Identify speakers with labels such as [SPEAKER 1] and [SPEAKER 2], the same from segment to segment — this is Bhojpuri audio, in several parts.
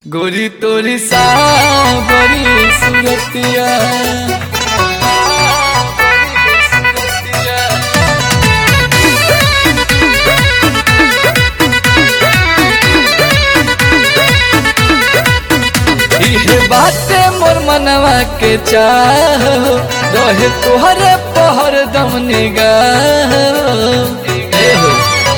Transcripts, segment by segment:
[SPEAKER 1] गोरी तोरी सावरी सुरतिया इहे बाते मोर मनवा के चाह रहे तोहरे पहर दम निगाह एहो।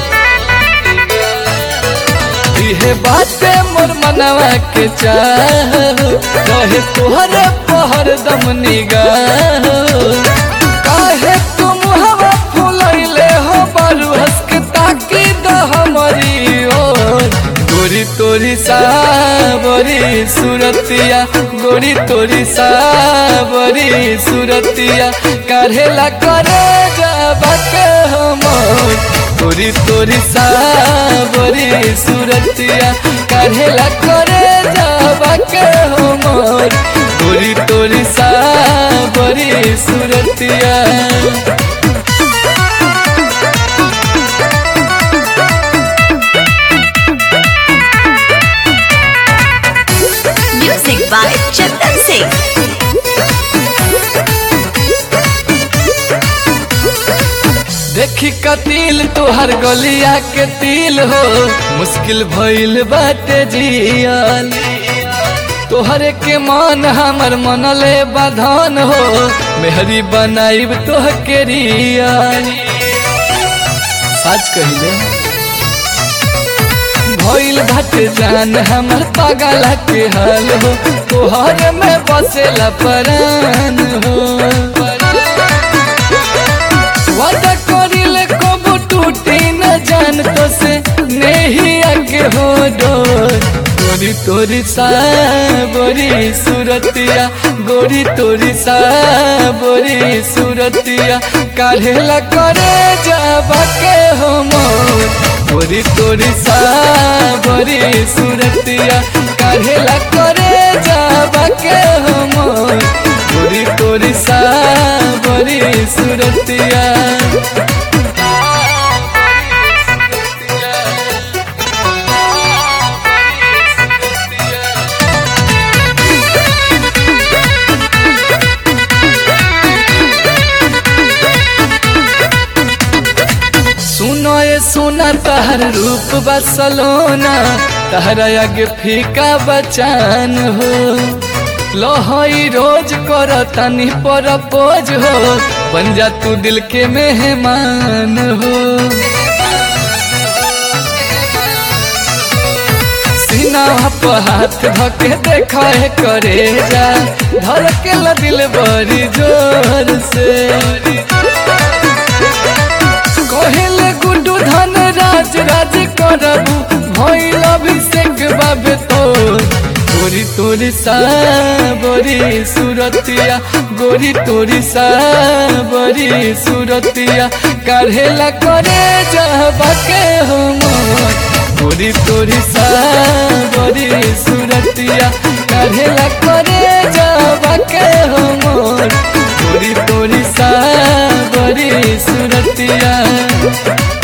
[SPEAKER 1] इहे बाते मोर मनवा के चाह रहे तोहरे पहर दम निगाह काहे तुम हवा फुलैले हो बारू हंस के ताकी द हमारी ओर गोरी तोरी सावरी सुरतिया गोरी तोरी सावरी सुरतिया काढ़ेला करे जाबा के हमर गोरी तोरी सावरी सुरतिया काढ़ेला करे जाबा के हमर गोरी तोरी सावरी सुरतिया
[SPEAKER 2] Music by Chandan Singh.
[SPEAKER 1] देखी कतिल तोहर गलिया के तिल हो मुश्किल भइल बाटे जियल तोहरे के मन हमर मनले बधन हो मेहरी बनाइब तोह के रियल सच कहिले भइल बाटे जान हमर पागल के हाल हो तोहरे में बसेला परान हो वादा करिले कबू टूटी न जान तो से नहीं आगे हो डोर गोरी तोरी साबोरी सुरतिया गोरी तोरी साबोरी सुरतिया काढ़ेला करे जाबा के हो मोर गोरी तोरी साबोरी सुरतिया काढ़ेला करे जाबा के हो मोर गोरी तोरी साबोरी सुरतिया सुनो ये सुना तहर रूप बसलोना तहरा आगे फीका बचान हो लोहई रोज कर तनी पर पोज हो बन जा तू दिल के मेहमान हो सीना पर हाथ धके देखा है करे जा धर के ला दिल बड़ी जोर से कहेले गुड्डू धन राज राज करबू भइल अभिषेक बाबे तोर गोरी तोरी साबरी सुरतिया गोरी तोरी साबरी सुरतिया काढ़ेला करे जाबा के हो मोर गोरी तोरी साबरी सुरतिया काढ़ेला करे जाबा के हो मोर गोरी तोरी साबरी सुरतिया